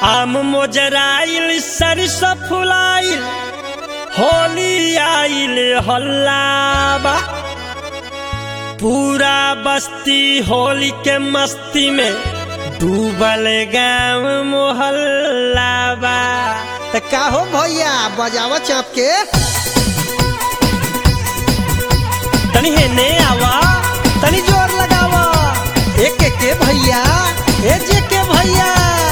आम मोजराइल सरसों फुलाइल होली आइल हल्लाबा पूरा बस्ती होली के मस्ती में डूबल गाँव मोहल्लाबा त का हो भैया बजावा चाप के तनी हेने आवा तनी जोर लगावा एक एक के भैया ए जे के भैया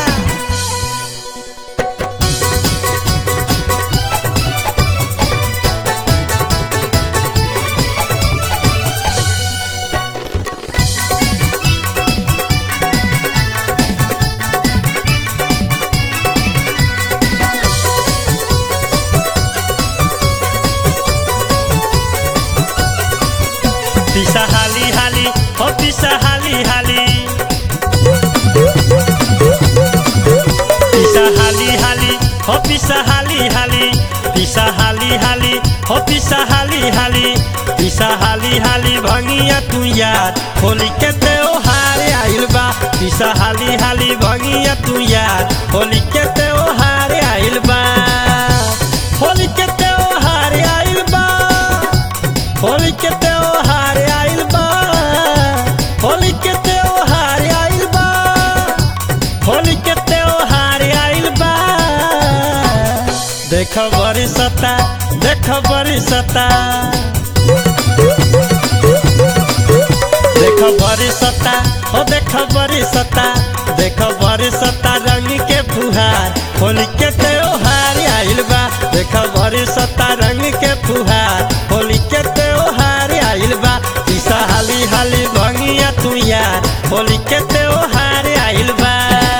पिसा हाली हाली हो पिसा हाली हाली पिसा हाली हाली हो पिसा हाली हाली पिसा हाली हाली हो पिसा हाली हाली पिसा हाली हाली भंगिया तू यार होली के त्योहार आइल बा पिसा हाली हाली भंगिया तू यार होली के त्योहार आइल बा होली के त्योहार आइल बा होली के त्योहार आइल बा होली के त्योहार आइल बा होली के त्योहार आइल बा देख बरसता देख बरसता देख बरसता हो देख बरसता देख बरसता रंग के फुहार होली के त्योहार आइल बा देख बरसता रंग के फुहार होली के त्योहार आइल बा ईसा हाली हाली भंगिया तू यार होली के त्योहार आइल बा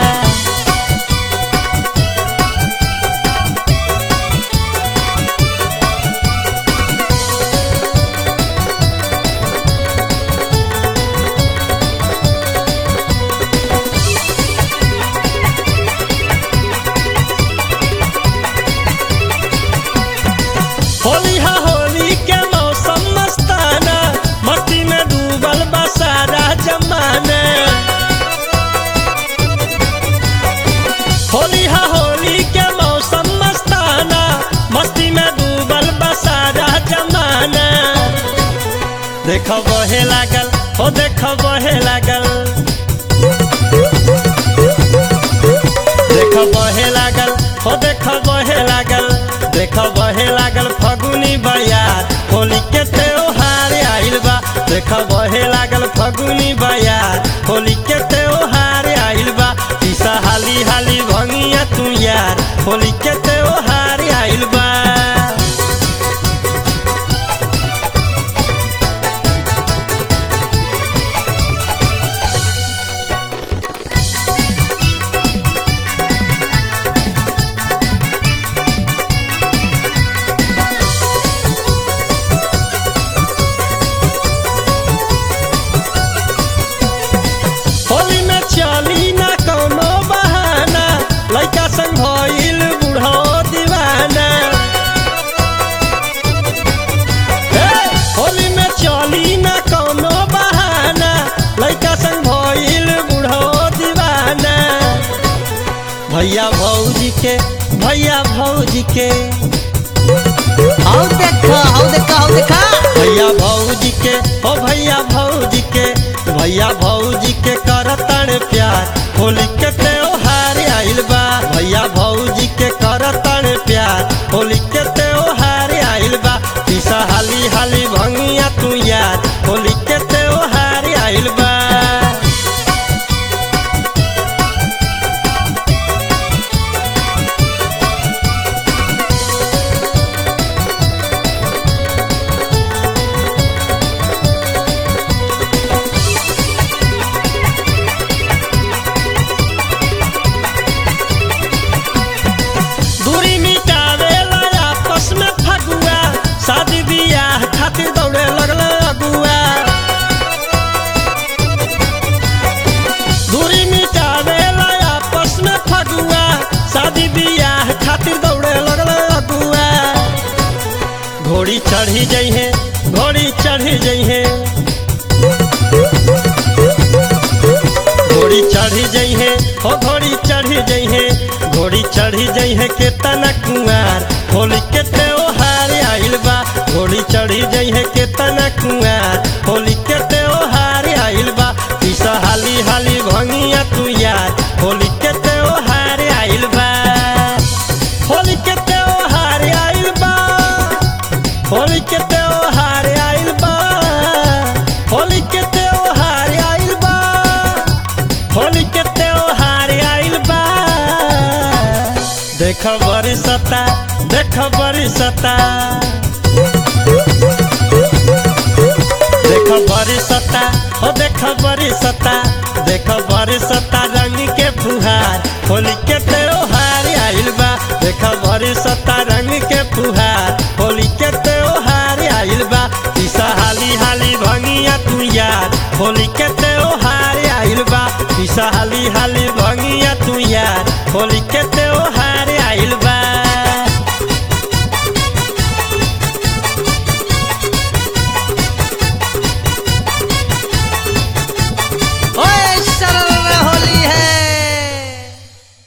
होली हा होली के मौसम मस्ताना मस्ती में डूबल बा सारा जमाना होली हा होली के मौसम मस्ताना मस्ती में डूबल बा सारा जमाना देख बहे लागल हो देख बहे लागल देख बहे लागल हो देख बहे लागल देख बहे लागल फगुनी बयार होली के त्योहार आइल बा देख बहे लागल फगुनी बयार होली के त्योहार आइल बा ईसा हाली हाली भंगिया तू यार होली के त्योहार आइल बा होली में चली ना कोनो बहाना लइका संग भइल बूढ़ो दीवाना हे, होली में चली ना कोनो बहाना लइका संग भइल बूढ़ो दीवाना भैया भौजी के भैया भौजी के आओ देखा आओ देखा आओ देखा भैया भौजी के ओ भैया भौजी के भैया भौजी के करतन प्यार होली के त्योहार आइल बा भैया भौजी के करतन प्यार होली के त्योहार आइल बा पीसा हाली हाली भंगिया तू यार होली के त्योहार आइल बा दूरी मिटावेला आपस में फगुआ शादी बियाह खातिर दौड़े लगल अगुआ घोड़ी चढ़ी जई है के तना कुआर होली के त्योहार आइल बा घोड़ी चढ़ी जई है के तना कुआर होली के त्योहार आइल बा पीसा हाली हाली भंगिया तू यार होली के त्योहार आइल बा होली के त्योहार आइल बा होली के त्योहार आइल बा होली के त्योहार आइल बा होली के त्योहार आइल बा देख बरसता देख बरसता देख बरसता हो देख बरसता देख बरसता रंग के फुहार होली के त्योहार आइल बा देख बरसता रंग के फुहार होली के त्योहार आइल बा पीसा हाली हाली भंगिया तू यार होली के त्योहार आइल बा पीसा हाली हाली भंगिया तू यार होली के त्योहार